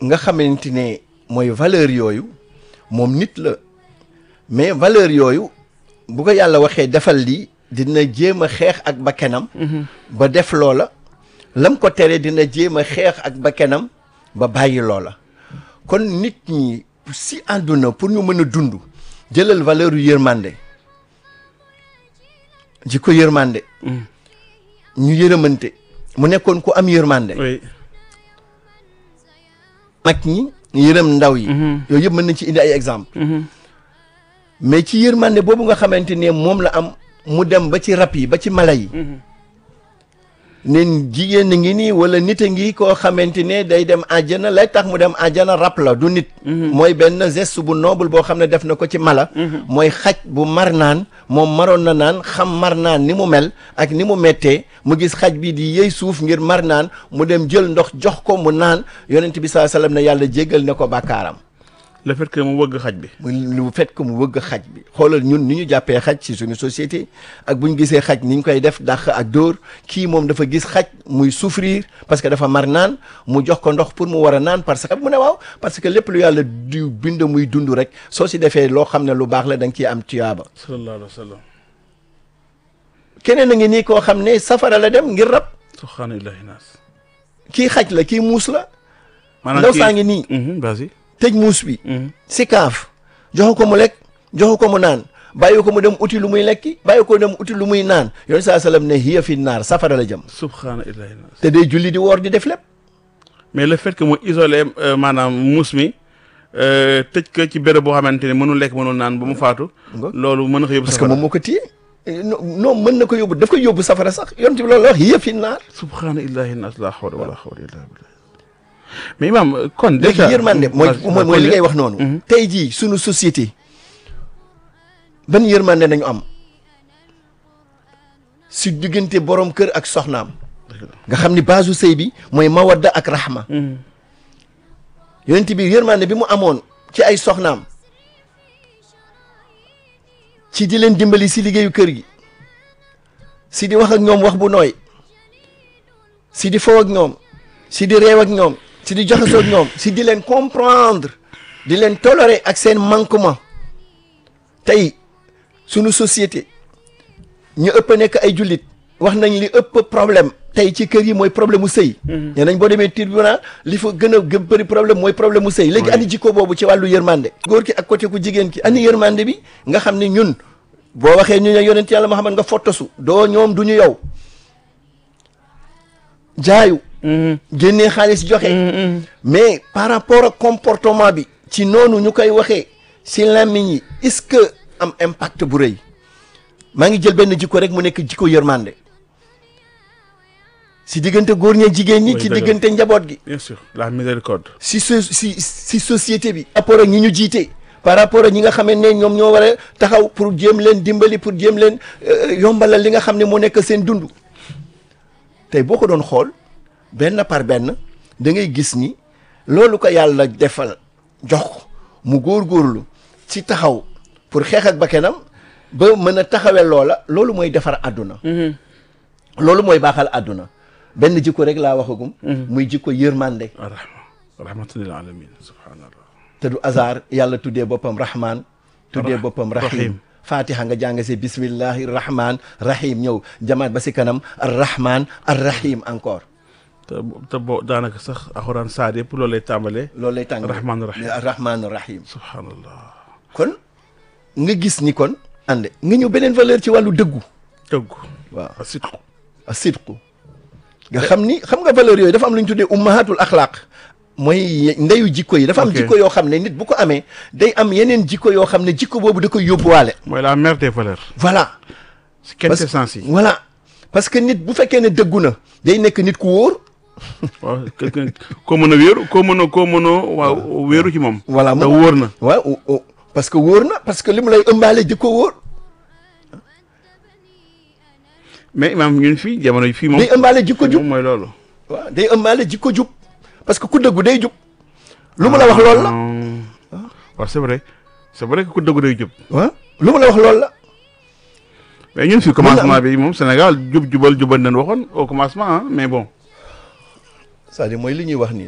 nga xamante ne mooy valeur yooyu moom nit la mais valeur yooyu bu ko yàlla waxee defal lii dina jéem a xeex ak bakkenam ba def loola lam ko tere dina jéem a xeex ak bakkenam ba bàyyi loola kon nit ñi si àdduna pour ñu mën a dund jëlal valeur yu yërmande jikko yërmande ñu yërëmante mu nekkoon ku am yërmande oui mag ñi yërëm ndaw yi yooyu yëpp mën nañ ci indi ay exemple mais ci yërmande boobu nga xamante ne moom la am mu dem ba ci rab yi ba ci mala yi ne jigéen a ngi nii wala nit a ngi koo xamante ne day dem àjjana lay tax mu dem àjjana rab la du nit mooy benn geste bu noble boo xam ne def na ko ci mala mooy xaj bu mar naan moom maroon na naan xam mar naan ni mu mel ak ni mu mettee mu gis xaj bi di yëy suuf ngir mar naan mu dem jël ndox jox ko mu naan yonent bi saa sallam ne yàlla jéggal ne ko bàkkaaram le fait que mu wëgg xaj bi mu lu fait que mu wëgg xaj bi xoolal ñun ni ñu jàppee xaj ci suñu société ak bu ñu gisee xaj ni ñu koy def dàq ak dóor kii moom dafa gis xaj muy souffrir parce que dafa mar naan mu jox ko ndox pour mu war a naan parce que mu ne waaw parce que lépp lu yàlla di bind muy dund rek soo si defee loo xam ne lu baax la da nga ciy am tuyaaba sallallahu alayhi wa sallam keneen a ngi nii koo xam ne safara la dem ngir rab subhaana illahi naas kii xaj la kii muus la maanaam ndaw kii- saa ngi nii Mhm, vas-y tëj muus bi Mhm. si kaaf joxu ko mu lekk joxu ko mu naan bàyyi ko mu dem uti lu muy lekki bàyyi ko dem uti lu muy naan yoon saa sallam ne hiya fi naar safara la jëm subhaana illahi naas te day julli di woor di def lépp mais le fait que mu isolé euh, maanaam muus mi euh, tëj ko ci béréb boo xamante ne mënul lekk mënul naan ba mu faatu Nga. loolu mën na ko yóbbu parce que safara moom moo ko téye non non mën na ko yóbbu daf koy yóbbu safara sax yoon ti loolu la wax hiya fi naar subhaana illahi naas la hawla wala hawla illa billah mais imam kon léegi déjà yërmande mooy Vas-y, mooy mooy li ngay wax noonu Mhm. tey jii sunu société ban yërmande nañu am si diggante borom kër ak soxnaam nga xam ni baasu sëy bi mooy mawadda ak rahma Mhm. yonent bi yërmande bi mu amoon ci ay soxnaam ci di leen dimbali si liggéeyu kër gi si di wax ak ñoom wax bu nooy si di fow ak ñoom si di réew ak ñoom si di joxasoo ak ñoom si di leen comprendre di leen tolérer ak seen manquement tey sunu société ñu ëpp nekk ay jullit wax nañ li ëpp problème tey ci kër yi mooy problème mu sëy nee nañ boo demee tribunal li fa gën a gën bëri problème mooy problème mu sëy léegi Oui. ani jikko boobu ci wàllu yërmande góor ki ak côté ku jigéen ki ani yërmande bi nga xam ne ñun boo waxee ñu ne yonent yàlla Muhammad nga fottasu doo ñoom du ñu yow jaayu Mhm. génnee xaalis joxe Mhm. mais par rapport ak comportement bi ci noonu ñu koy waxee si làmmiñ yi est-ce que am impact bu rëy maa ngi jël benn jikko rek mu nekk jikko yërmande si diggante góor ña jigéen ñi Oui, ci dëgg la. diggante njaboot gi bien sûr la miséricorde si so si si société bi par rapport ak ñi ñu jiite par rapport ak ñi nga xam ne ñoom ñoo war a taxaw pour jéem leen dimbali pour jéem leen euh, yombalal li nga xam ne moo nekk seen dund tey boo ko doon xool benn par benn da ngay gis ni loolu ko yàlla defal jox ko mu góorgóorlu ci taxaw pour xeex ak bakkanam ba mën a taxawee loola loolu mooy defar àdduna Mhm. loolu mooy baaxal àdduna benn jikko rek laa waxagum muy jikko yërmande rahma rahmatan lil alamin subhanallah te du hasard yàlla tuddee boppam rahman tuddee Rah- boppam rahim. rahim fatiha nga jàng si bismillahi rahman rahim ñëw jamaat ba si kanam ar rahman ar rahim encore te te boo daanaka sax alxuraan saar yëpp loolu lay tàmbalee loolu lay tàng Rahman rahim. ar rahman rahim subhanallah kon nga gis ni kon ànde nga ñëw beneen valeur ci wàllu dëggu dëgg waaw a sidqu a sidqu nga xam ni xam nga valeur yooyu dafa am lu ñu tuddee ummahatul axlaaq mooy ndeyu jikko yi dafa am Ok. jikko yoo xam ne nit bu ko amee day am yeneen jikko yoo xam ne jikko boobu da koy yóbbuwaale mooy la mère des valeurs voilà si Parce- quintessence yi voilà parce que nit bu fekkee ne dëggu na day nekk nit ku wóor waaw quelqu'un koo mën a wéeru koo mën a koo mën a waaw wéeru ci moom voilà te moom wóor na waaw o- o- parce que wóor na parce que li mu lay ëmbaale di ko wóor mais imam ñun fii jamono yi fii moom day ëmbaale jikko jub moom mooy loolu waaw day ëmbaale jikko jub parce que ku dëggu day jub lu mu la wax loolu la la waaw c'est vrai c'est vrai que ku dëggu day jub waaw lu mu la wax loolu la mais ñun fii na commencement am- bi moom Sénégal jub jubal jubal nañ waxoon au commencement ah mais bon c'est-à-dire mooy li ñuy wax nii